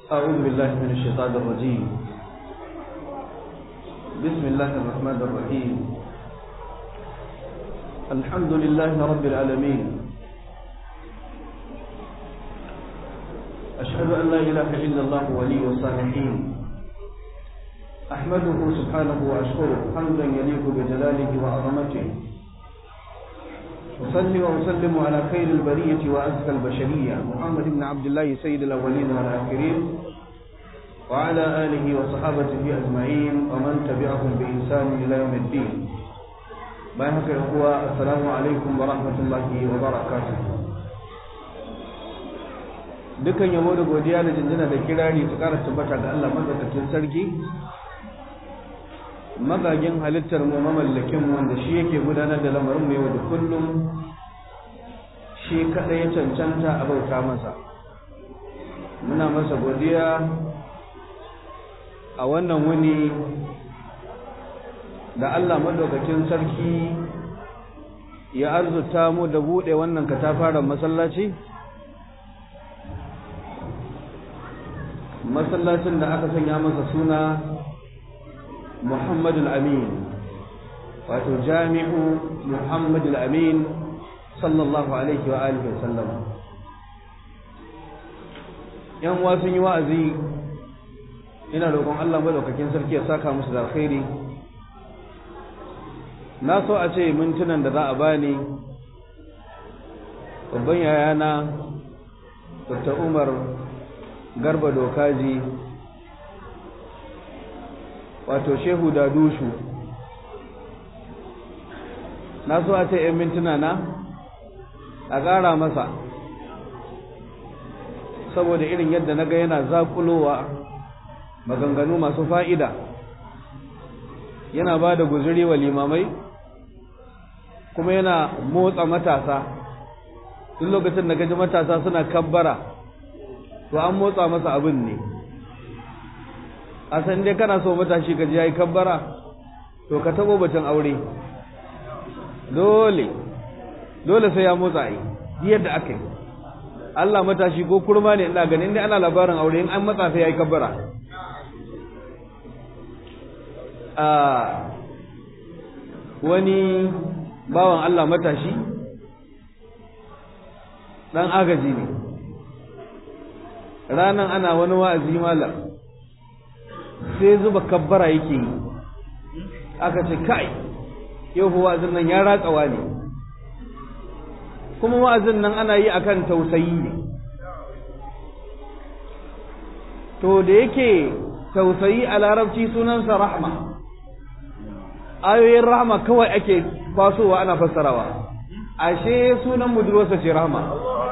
أعوذ بالله من الشيطان الرجيم بسم الله الرحمن الرحيم الحمد لله رب العالمين أشهد أن لا إله إلا الله ولي الصالحين أحمده سبحانه وأشكره حمدا يليق بجلاله وعظمته أصلي وأسلم على خير البرية وأزكى البشرية محمد بن عبد الله سيد الأولين والآخرين وعلى آله وصحابته أجمعين ومن تبعهم بإحسان إلى يوم الدين بارك الأخوة السلام عليكم ورحمة الله وبركاته dukan yabo da godiya da jinjina da kirari su kara tabbata ga Allah madaukakin sarki magagin halittar mu mamallakin mu wanda shi yake gudanar da lamarin mu yau da kullum shi kada ya cancanta a bauta masa muna masa godiya a wannan wuni da Allah madaukakin sarki ya arzuta mu da bude wannan katafaren masallaci masallacin da aka sanya masa suna Muhammadul Amin wato jami'u Muhammadul Amin sallallahu alaihi wa alihi wa sallam yan uwa sun yi wa'azi ina roƙon Allah madaukakin sarki ya saka musu da alkhairi na so a ce mintunan da za a bani babban yayana Dr. Umar Garba Dokaji wato shehu da dushu na so a ce 'yan mintuna na a ƙara masa saboda irin yadda na ga yana zaƙulowa maganganu masu fa'ida yana ba da guzuri wa limamai kuma yana motsa matasa duk lokacin da gaji matasa suna kabbara to an motsa masa abin ne a san dai kana so matashi ka ji yayi kabbara to ka tabo bacin aure dole dole sai ya motsa ai yadda aka yi Allah matashi ko kurma ne ina ganin dai ana labarin aure in an matsa sai yayi kabbara a wani bawan Allah matashi dan agaji ne ranan ana wani wa'azi malam sai zuba kabbara yake yi aka ce kai yau wa'azin nan ya ratsawa ne kuma wa'azin nan ana yi akan tausayi ne to da yake tausayi a larabci sunansa rahma ayoyin rahma kawai ake kwasowa ana fassarawa ashe sunan budurwarsa ce rahma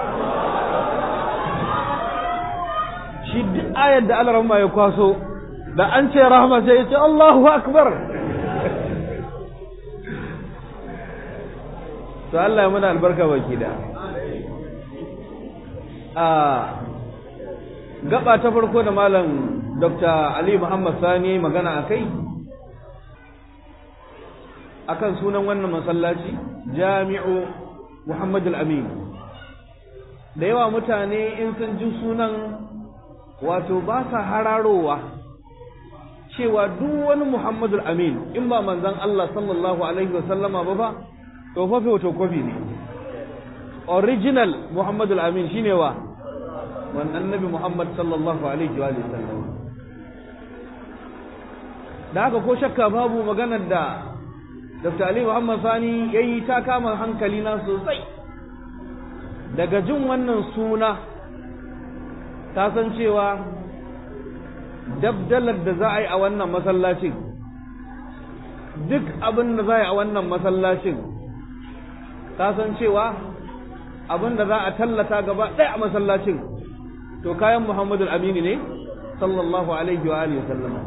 shi duk ayar da Allah ya kwaso da an ce rahama sai ya ce Allahu akbar to Allah ya muna albarka baki da a gaba ta farko da malam Dr. Ali Muhammad Sani magana akai akan sunan wannan masallaci Jami'u Muhammad al-Amin da yawa mutane in sun ji sunan wato ba sa hararowa cewa duk wani Muhammadul Amin in ba manzon Allah sallallahu alaihi wa sallama ba ba to fa wato kofi ne original Muhammadul Amin shine wa wannan annabi Muhammad sallallahu alaihi wa sallam da haka ko shakka babu maganar da Dr. Ali Muhammad Sani yayi ta kama hankali na sosai daga jin wannan suna ta san cewa dabdalar da za a yi a wannan masallacin duk abin da za a yi a wannan masallacin ta san cewa abin da za a tallata gaba ɗaya a masallacin to kayan muhammadu amini ne sallallahu alaihi wa alihi sallama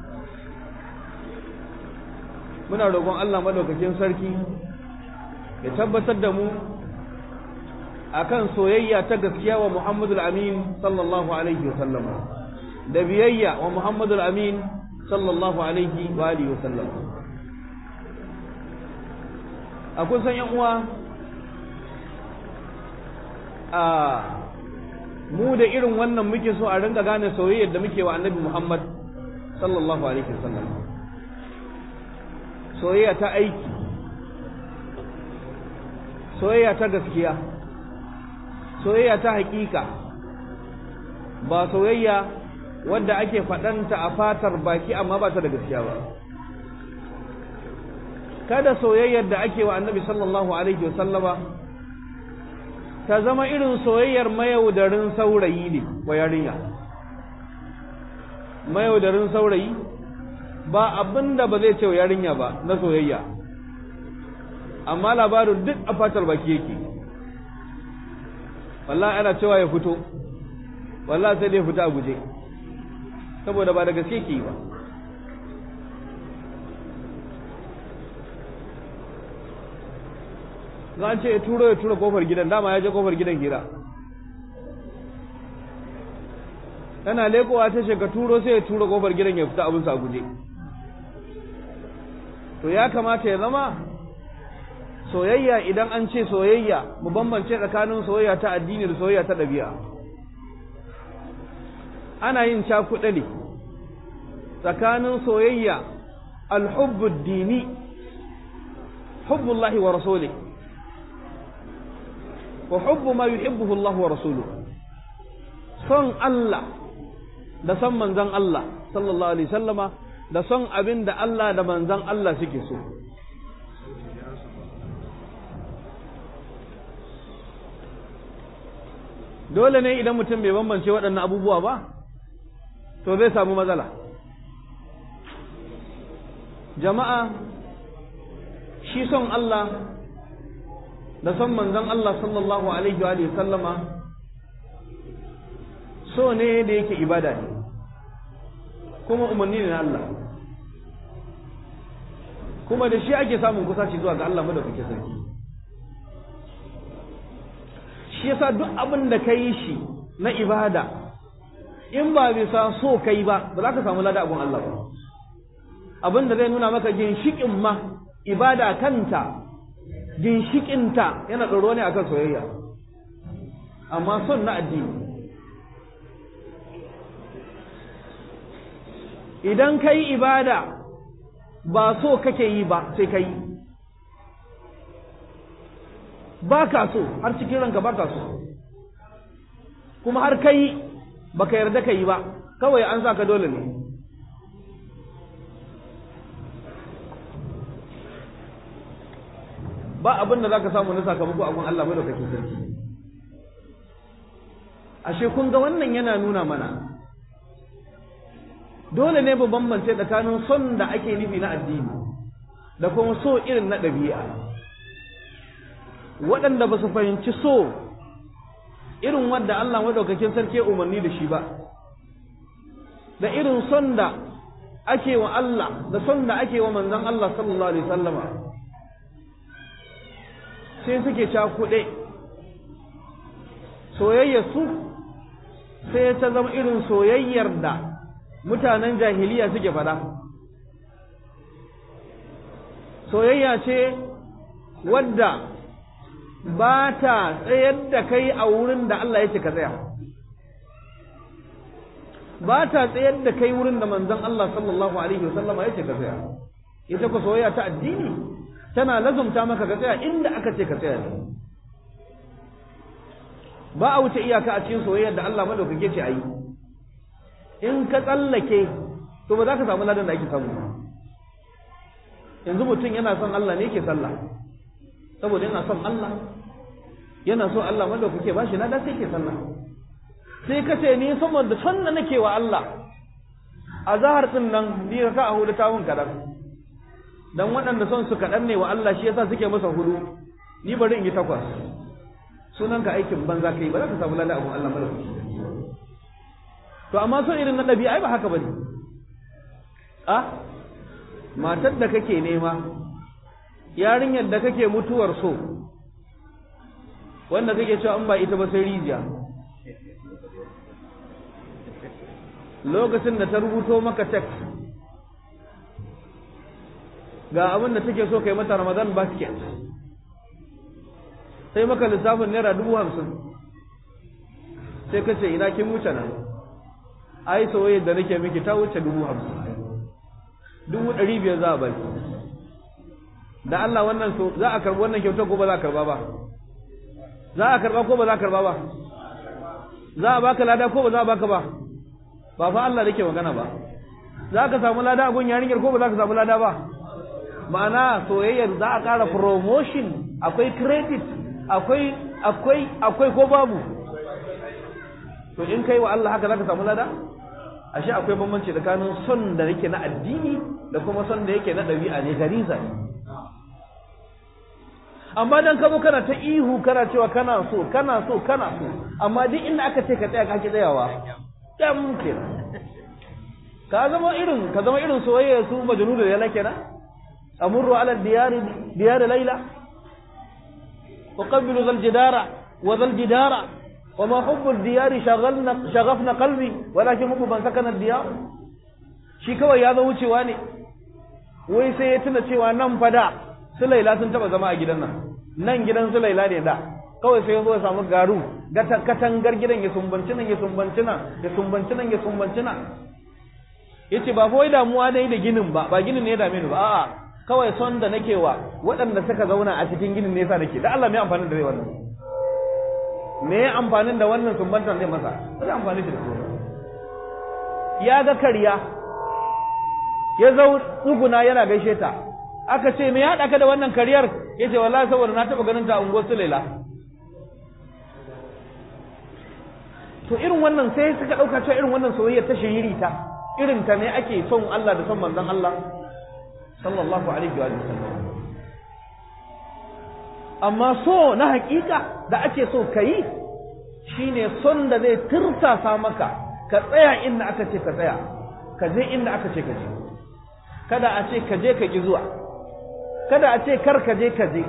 muna roƙon Allah madaukakin sarki ya tabbatar da mu akan soyayya ta gaskiya wa Muhammadu Amin sallallahu alaihi wa sallama da biyayya wa Muhammadu Amin sallallahu alaihi wa alihi wa sallam akwai san yan uwa a mu da irin wannan muke so a ringa gane soyayyar da muke wa annabi Muhammad sallallahu alaihi wasallam soyayya ta aiki soyayya ta gaskiya soyayya ta hakika ba soyayya wadda ake faɗanta a fatar baki amma ba ta da gaskiya ba kada soyayyar da ake wa annabi sallallahu alaihi wasallama ta zama irin soyayyar mayaudarin saurayi ne wa yarinya mayaudarin saurayi ba abin da ba zai ce wa yarinya ba na soyayya amma labarin duk a fatar baki yake wallahi ana cewa ya fito wallahi sai dai fita a guje saboda ba da gaske ke ba za a ce ya turo ya tura kofar gidan dama ya je kofar gidan hira tana lekowa ta sheka turo sai ya tura kofar gidan ya fita abinsa a guje to ya kamata ya zama soyayya idan an ce soyayya mu bambance tsakanin soyayya ta addini da soyayya ta ɗabi'a ana yin cakuɗe ne tsakanin soyayya alhubbud dini hubbullahi wa rasuli wa hubbu ma yuhibbuhu Allah wa rasuluhu son Allah da son manzon Allah sallallahu alaihi sallama da son abin da Allah da manzon Allah suke so dole ne idan mutum bai bambance waɗannan abubuwa ba to zai samu matsala jama'a shi son Allah da son manzon Allah sallallahu alaihi wa sallama so ne da yake ibada ne kuma umarni ne na Allah kuma da shi ake samun kusaci zuwa ga Allah madaukakin sarki shi yasa duk abin da ka yi shi na ibada in ba bisa so kai ba ba za ka samu lada abun Allah ba abin da zai nuna maka ginshikin ma ibada kanta ginshikinta yana tsoro ne akan soyayya amma son na addini idan ka yi ibada ba so kake yi ba sai ka yi ba ka so har cikin ranka ba ka so kuma har ka yi ba ka yarda ka yi ba kawai an sa ka dole ne ba abin da za ka samu na sakamako abin Allah mai da kake sarki ashe kun ga wannan yana nuna mana dole ne mu bambance tsakanin son da ake nufi na addini da kuma so irin na ɗabi'a waɗanda ba su fahimci so irin wanda Allah maɗaukakin sarki umarni da shi ba da irin son da ake wa Allah da son da ake wa manzon Allah sallallahu alaihi sallama sai suke cakuɗe soyayyar su sai ta zama irin soyayyar da mutanen jahiliya suke fada soyayya ce wadda ba ta tsayar da kai a wurin da Allah ya ce ka tsaya ba ta tsayar da kai wurin da manzon Allah sallallahu alaihi wasallam ya ce ka tsaya ita ku soyayya ta addini tana lazumta maka ka tsaya inda aka ce ka tsaya ba a wuce iyaka a cikin soyayyar da Allah madaukake ce ayi in ka tsallake to ba za ka samu ladan da ake samu yanzu mutum yana son Allah ne yake sallah saboda yana son Allah yana so Allah madaukake ba shi lada sai ke sallah sai ka ce ni saboda son da nake wa Allah a zahar din nan ni ka a hudu tawun kadan dan waɗanda son su kaɗan ne wa Allah shi yasa suke masa hudu ni bari in yi takwas sunan ka aikin banza kai ba za ka samu lada abun Allah madaukake to amma so irin na ɗabi'a ai ba haka bane a matar da kake nema yarinyar da kake mutuwar so wanda kake cewa in ba ita ba sai rijiya lokacin da ta rubuto maka text ga abin da take so kai mata ramadan basket sai maka lissafin naira dubu hamsin sai ka ce ina kin wuce nan ai soyayya da nake miki ta wuce dubu hamsin dubu ɗari biyar za a baki da Allah wannan so za a karɓi wannan kyautar ko ba za a karɓa ba za a karɓa ko ba za a karɓa ba za a baka lada ko ba za a baka ba ba fa Allah nake magana ba za ka samu lada a gun yarinyar ko ba za ka samu lada ba ma'ana soyayyar za a ƙara promotion akwai credit akwai akwai akwai ko babu to in kai wa Allah haka za ka samu lada ashe akwai bambanci tsakanin son da yake na addini da kuma son da yake na ɗabi'a ne gariza ne amma dan ka zo kana ta ihu kana cewa kana so kana so kana so amma duk inda aka ce ka tsaya ka ki tsayawa kyam kenan ka zama irin ka zama irin soyayya su majnun da yala kenan amurru ala diyari diyar layla uqabbilu zal jidara wa zal jidara wa ma hubbu al-diyari shaghalna shaghafna qalbi walakin hubbu man sakana ad-diyar shi kawai ya zo wucewa ne wai sai ya tuna cewa nan fada su laila sun taba zama a gidan nan nan gidan su laila ne da kawai sai ya zo ya samu garu gata katangar gidan ya sumbanci nan ya sumbanci nan ya sumbanci nan ya sumbanci nan yace ba wai damuwa dai da ginin ba ba ginin ne ya dame ni ba a'a kawai son da nake wa waɗanda suka zauna a cikin ginin ne yasa nake da Allah me amfanin da zai wannan me amfanin da wannan sumbantan zai masa zai amfani da su ya ga kariya ya zau tsuguna yana gaishe ta aka ce me ya haɗa ka da wannan kariyar ya ce wallahi saboda na taɓa ganin ta a unguwar Sulaila to irin wannan sai suka ɗauka cewa irin wannan soyayya ta shiriri ta irin ta ne ake son Allah da son manzon Allah sallallahu alaihi wa sallam amma so na hakika da ake so ka yi shine son da zai tirsasa maka ka tsaya inda aka ce ka tsaya ka je inda aka ce ka je kada a ce ka je ka ki zuwa kada a ce kar ka je ka je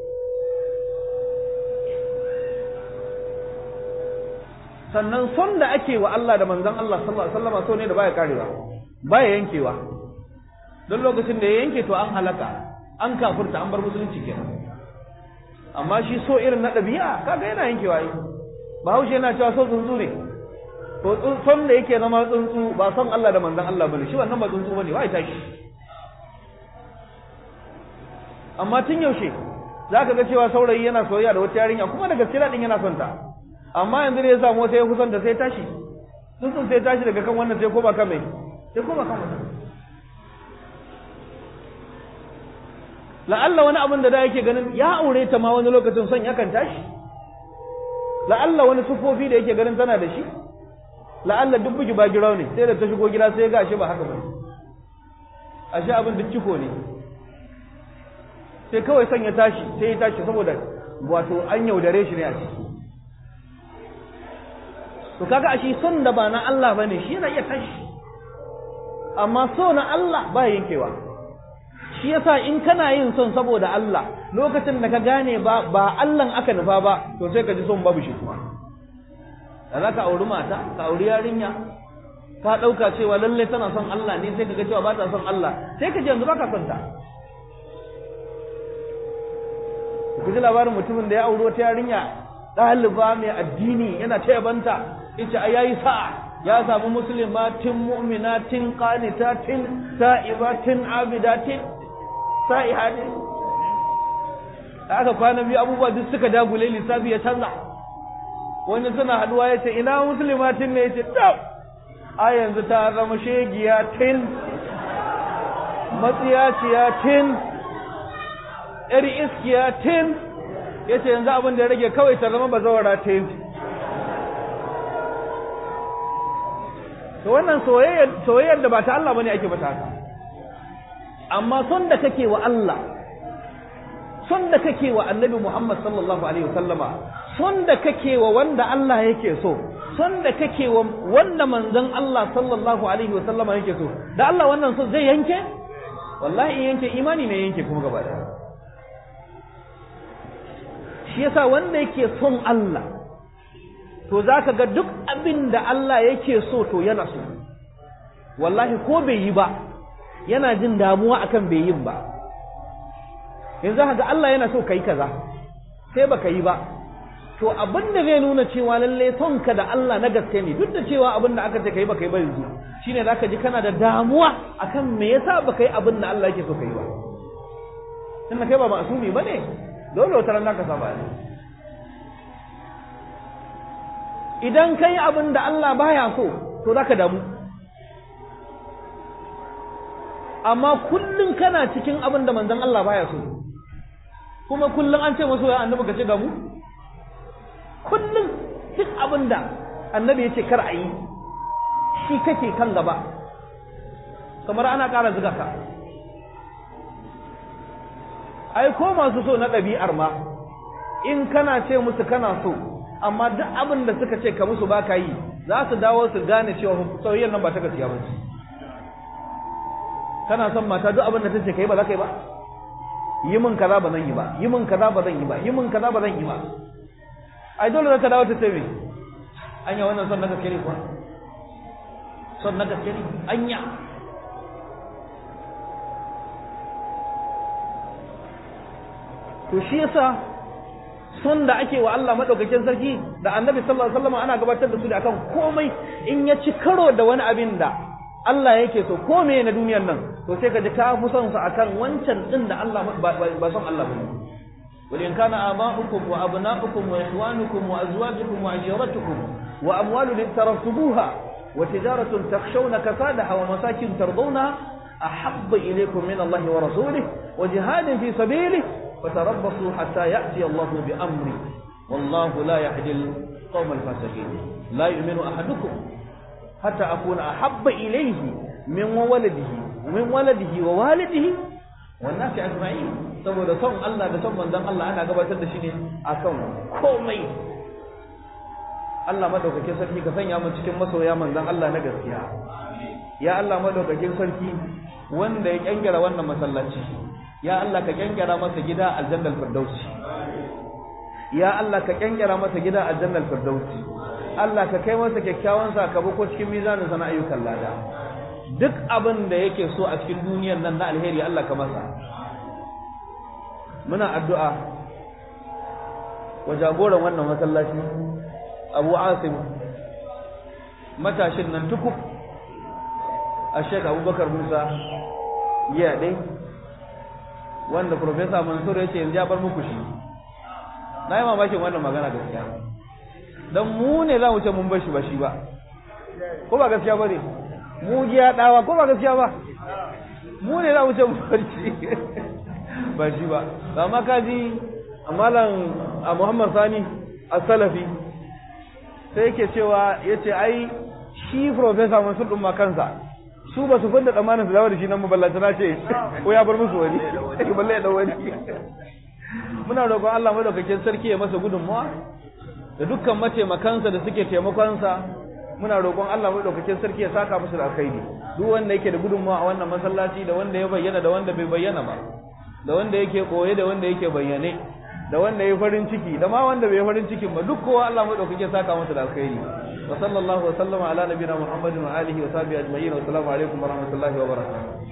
sannan son da ake wa Allah da manzon Allah sallallahu alaihi wasallam so ne da baya karewa baya yankewa don lokacin da ya yanke to an halaka an kafirta an bar musulunci kenan amma shi so irin na ɗabi'a kaga yana yankewa yi bahaushe yana cewa so tsuntsu ne to son da yake zama tsuntsu ba son Allah da manzon Allah bane shi wannan ba tsuntsu bane wai tashi amma tun yaushe zaka ga cewa saurayi yana soyayya da wata yarinya kuma da gaske din yana son ta amma yanzu ne ya samu wata ya kusan da sai tashi tsuntsun sai tashi daga kan wannan sai koma kan mai sai koma kan wannan la'alla wani abin da da yake ganin ya aure ta ma wani lokacin son yakan tashi la'alla wani sufofi da yake ganin tana da shi la'alla duk bugi ba girau ne sai da ta shigo gida sai ga ashe ba haka ba ashe abin duk ciko ne sai kawai son ya tashi sai ya tashi saboda wato an yaudare shi ne a ciki to kaga ashe son da ba na Allah bane shi yana iya tashi amma so na Allah ba yankewa shi yasa in kana yin son saboda Allah lokacin da ka gane ba ba Allah aka nufa ba to sai ka ji son babu shi kuma da za ka auri mata ka auri yarinya ka ɗauka cewa lallai tana son Allah ne sai ka ga cewa ba ta son Allah sai ka ji yanzu ba ka son ta ku ji labarin mutumin da ya auri wata yarinya ɗaliba mai addini yana ta yabanta ita a yayi sa'a ya samu muslimatin mu'minatin qanitatin sa'ibatin abidatin sa'ihatin aka kwana biyu abubuwa duk suka dagule lissafi ya canza wani suna haduwa ya ce ina muslimatin ne ya ce tab a yanzu ta zama shegiya tin matsiyaciya tin yar iskiya tin ya ce yanzu abin da ya rage kawai ta zama bazawara tin to wannan soyayyar da ba ta Allah bane ake mata haka amma son da kake wa Allah son da kake wa Annabi Muhammad sallallahu alaihi wasallama son da kake wa wanda Allah yake so son da kake wa wanda manzon Allah sallallahu alaihi wasallama yake so da Allah wannan so zai yanke wallahi in yanke imani ne yanke kuma gaba da shi yasa wanda yake son Allah to za ka ga duk abin da Allah yake so to yana so wallahi ko bai yi ba yana jin damuwa akan bai yin ba yanzu haka Allah yana so ka yi kaza sai baka yi ba to abin da zai nuna cewa lalle son ka da Allah na gaske ne duk da cewa abin da aka ce kai ba kai ba yanzu shine zaka ji kana da damuwa akan me yasa ba kai abin da Allah yake so kai ba tunda kai ba ma'asumi bane dole wata ran zaka saba ne idan kai abin da Allah baya so to zaka damu amma kullun kana cikin abin da manzon Allah baya so kuma kullun an ce maso ya annabi ka ce ga mu kullum duk abin da annabi ya ce kar a yi shi kake kan gaba kamar ana ƙara zuga ka ai ko masu so na ɗabi'ar ma in kana ce musu kana so amma duk abin da suka ce ka musu ba ka yi za su dawo su gane cewa soyayyar nan ba ta gaskiya ba ce kana son mata duk abin da ta ce ka yi ba za ka yi ba yi min kaza ba zan yi ba yi min kaza ba zan yi ba yi min kaza ba zan yi ba ai dole za ta dawo ta ce me anya wannan son na gaske ne kuwa son na gaske ne anya to shi yasa son da ake wa Allah madaukakin sarki da Annabi sallallahu alaihi wasallam ana gabatar da su da akan komai in ya ci karo da wani abin da Allah yake so ko me na duniyar nan to sai ka ji ka fi son sa akan wancan din da Allah ba son Allah bane ولئن كان آباؤكم وأبناؤكم وإخوانكم وأزواجكم وعشيرتكم وأموال اقترفتموها وتجارة تخشون كسادها ومساكن ترضونها أحب إليكم من الله ورسوله وجهاد في سبيله فتربصوا حتى يأتي الله بأمره والله لا يهدي القوم الفاسقين لا يؤمن أحدكم حتى أكون أحب إليه من ولده ومن ولده ووالده والناس أجمعين saboda son Allah da son manzon Allah ana gabatar da shi ne akan komai Allah madaukakin sarki ka sanya mu cikin masoya manzon Allah na gaskiya ya Allah madaukakin sarki wanda ya kyangira wannan masallaci ya Allah ka kyangira masa gida aljannal firdausi ya Allah ka kyangira masa gida aljannal firdausi Allah ka kai masa kyakkyawan sakamako cikin mizanin sana ayyukan lada duk abin da yake so a cikin duniyar nan na alheri Allah ka masa muna addu'a wa jagoran wannan masallaci Abu Asim matashin nan tukub a Sheikh Abubakar Musa ya dai wanda Professor Mansur ya ce yanzu ya bar muku shi na yi mamakin wannan magana gaskiya don mu ne za mu ce mun bar shi ba shi ba ko ba gaskiya ba ne mu giya dawa ko ba gaskiya ba mu ne za mu ce mun bar shi ba shi ba amma kaji amalan a Muhammad Sani a Salafi sai yake cewa yace ai shi professor Mansur din ma kansa su ba su fanda tsamanin su dawo da shi nan maballata na ce ko ya bar musu wani ki balle ya dau wani muna roƙon Allah madaukakin sarki ya masa gudunmuwa da dukkan mataimakansa da suke taimakonsa muna roƙon Allah madaukakin sarki ya saka musu da alkhairi duk wanda yake da gudunmuwa a wannan masallaci da wanda ya bayyana da wanda bai bayyana ba da wanda yake koye da wanda yake bayyane da wanda ya farin ciki da ma wanda bai farin cikin ba duk kowa Allah madaukakin saka masa da alkhairi wa sallallahu wa sallama ala nabiyina muhammadin wa alihi wa sahbihi ajma'in wa assalamu alaikum wa rahmatullahi wa barakatuh